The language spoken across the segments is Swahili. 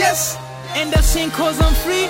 yes and I sing cause I'm free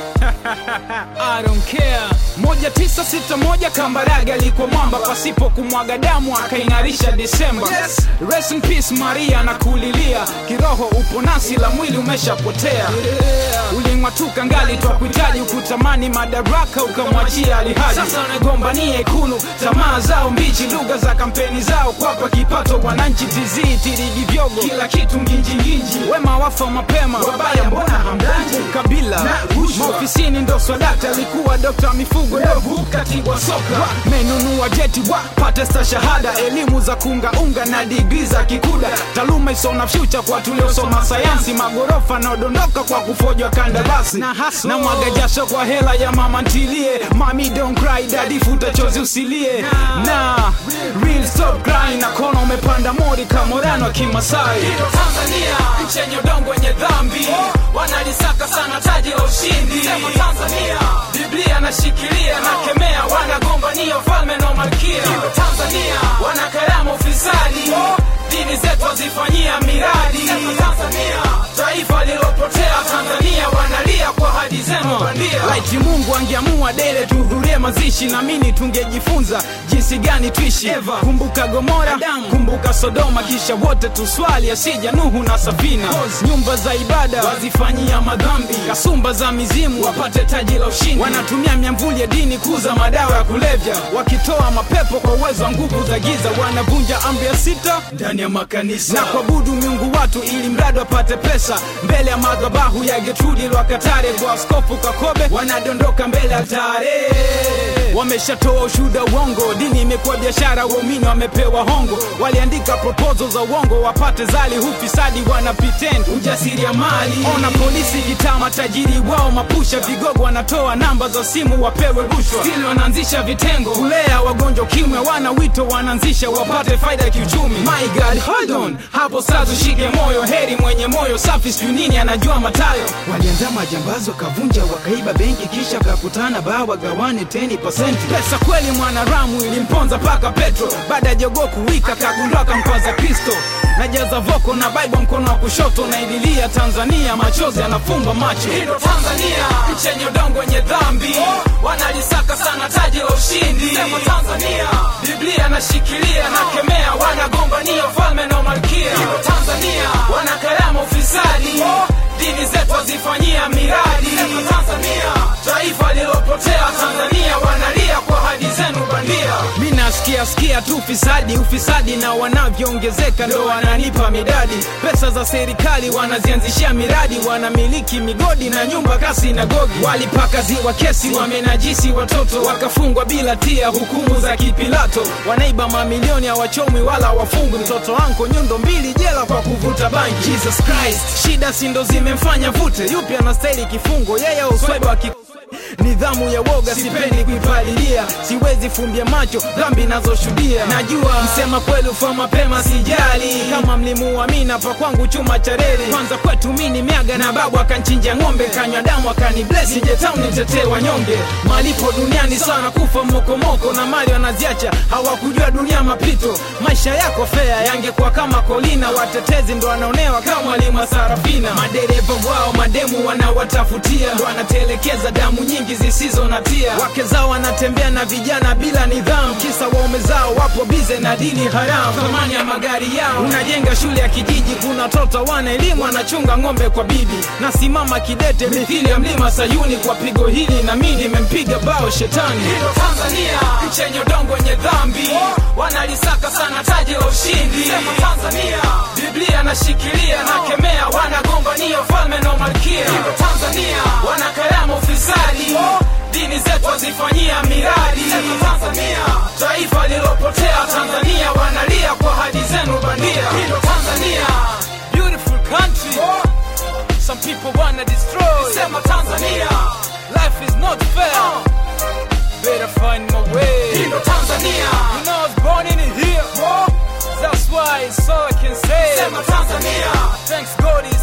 I don't care moja tisa sita moja Kambarage alikuwa mwamba pasipo kumwaga damu akaing'arisha Desemba yes. Rest in peace Maria na kulilia kiroho upo nasi la mwili umeshapotea yeah. Uling'atuka ngali twa kuhitaji ukutamani madaraka ukamwachia alihaji sasa unagombania ikulu tamaa zao mbichi lugha za kampeni zao kwapa kipato wananchi tizii tirigi vyogo kila kitu nginjinginji wema wafa mapema wabaya mbona hamdanji kabila maofisini ndo swadakta alikuwa dokta mifugo dovu katibu soka menunua jeti wa pate shahada elimu za kungaunga na digri za kikuda taaluma isona fyucha kwa tuliosoma sayansi magorofa naodondoka kwa kufojwa kandarasi na, na mwaga jasho kwa hela ya mama ntilie mami don't cry dadi futa chozi usilie na real stop crying na kona umepanda mori kamorano wa kimasai Tanzania nchi yenye udongo wenye dhambi wanalisaka sana taji la ushindi sema Tanzania Biblia nashikilia na kemea wanagombania ufalme na malkia Tanzania wanakarama ufisadi dini zetu wazifanyia miradi sema Tanzania taifa lilopotea Tanzania wanalia kwa hadi zenu bandia laiti mungu angeamua dele tuhudhurie mazishi na mini tungejifunza jinsi gani tuishi kumbuka gomora kumbuka sodoma kisha wote tuswali asija nuhu na safina nyumba za ibada wazifanyia madhambi kasumba za mizimu wapate taji la ushindi wanatumia miamvuli ya dini kuza madawa ya kulevya wakitoa mapepo kwa uwezo wa nguvu za giza wanavunja amri ya sita ndani ya makanisa na kuabudu miungu watu ili mradi wapate pesa mbele ya madhabahu ya getrudi lwakatare kwa askofu kakobe wanadondoka mbele ya tare wameshatoa ushuda uongo dini imekuwa biashara waumini wamepewa hongo waliandika proposal za uongo wapate zali hufisadi wana pretend ujasiri ya mali ona polisi gitaa matajiri wao mapusha vigogo wanatoa namba za simu wapewe rushwa stili wanaanzisha vitengo kulea wagonjwa kimwe wana wito wanaanzisha wapate faida ya kiuchumi my god hold on hapo sasa ushike moyo heri mwenye moyo safi sijui nini anajua matayo waliandaa majambazi wakavunja wakaiba benki kisha wakakutana baa wagawane 10% pesa kweli mwanaramu ilimponza paka petro baada ya jogoo kuwika kagundua kampaza kristo najaza voko na baiba mkono wa kushoto na ililia tanzania machozi yanafumba macho Ndo Tanzania nchi yenye udongo wenye dhambi wanalisaka sana taji la ushindi sema Tanzania Biblia nashikilia na kemea wanagombania ufalme na malkia Ndo Tanzania wanakarama ufisadi dini zetu wazifanyia miradi sema Tanzania taifa lilopotea Tanzania wanalia kwa hadi zenu bandia mi nasikia sikia tu ufisadi ufisadi na wanavyoongezeka ndo wananipa midadi pesa za serikali wanazianzishia miradi wanamiliki migodi na nyumba kasi na gogi walipaka ziwa kesi wamenajisi watoto wakafungwa bila tia hukumu za kipilato wanaiba mamilioni hawachomwi wala wafungwi mtoto anko nyundo mbili jela kwa kuvuta bangi jesus christ shida sindo zimemfanya vute yupi anastahili kifungo yeye uswaiba ki nidhamu ya woga sipendi kuipalilia siwezi fumbia macho dhambi nazoshuhudia najua msema kweli ufa mapema sijali kama mlimuamina pa kwangu chuma cha reli kwanza kwetu mini miaga na babu akanchinja ng'ombe kanywa damu akaniblesi njetau nitetee wanyonge malipo duniani sana kufa mokomoko na mali wanaziacha hawakujua dunia mapito maisha yako fea yangekuwa kama kolina watetezi ndo wanaonewa kama mwalimu wa sarafina madereva wao mademu wanawatafutia ndo wanatelekeza damu nyingi zisizo na tia wake zao wanatembea na vijana bila nidhamu kisa waume zao wapo bize na dini haramu thamani ya magari yao unajenga shule ya kijiji kuna watoto wana elimu anachunga ng'ombe kwa bibi nasimama kidete mithili ya mlima sayuni kwa pigo hili na mi nimempiga bao shetani Ndo Tanzania nchi yenye udongo wenye dhambi wanalisaka sana taji la ushindi sema Tanzania Biblia nashikilia na kemea wanagombania ufalme na malkia Ndo Tanzania wanakarama ufisadi dini zetu wazifanyia miradi sema Tanzania taifa lilopotea Tanzania wanalia kwa hadi zenu bandia Ndo Tanzania beautiful country some people wanna destroy sema Tanzania life is not fair better find my way Ndo Tanzania you know I was born in here that's why it's all I can say sema Tanzania thanks God is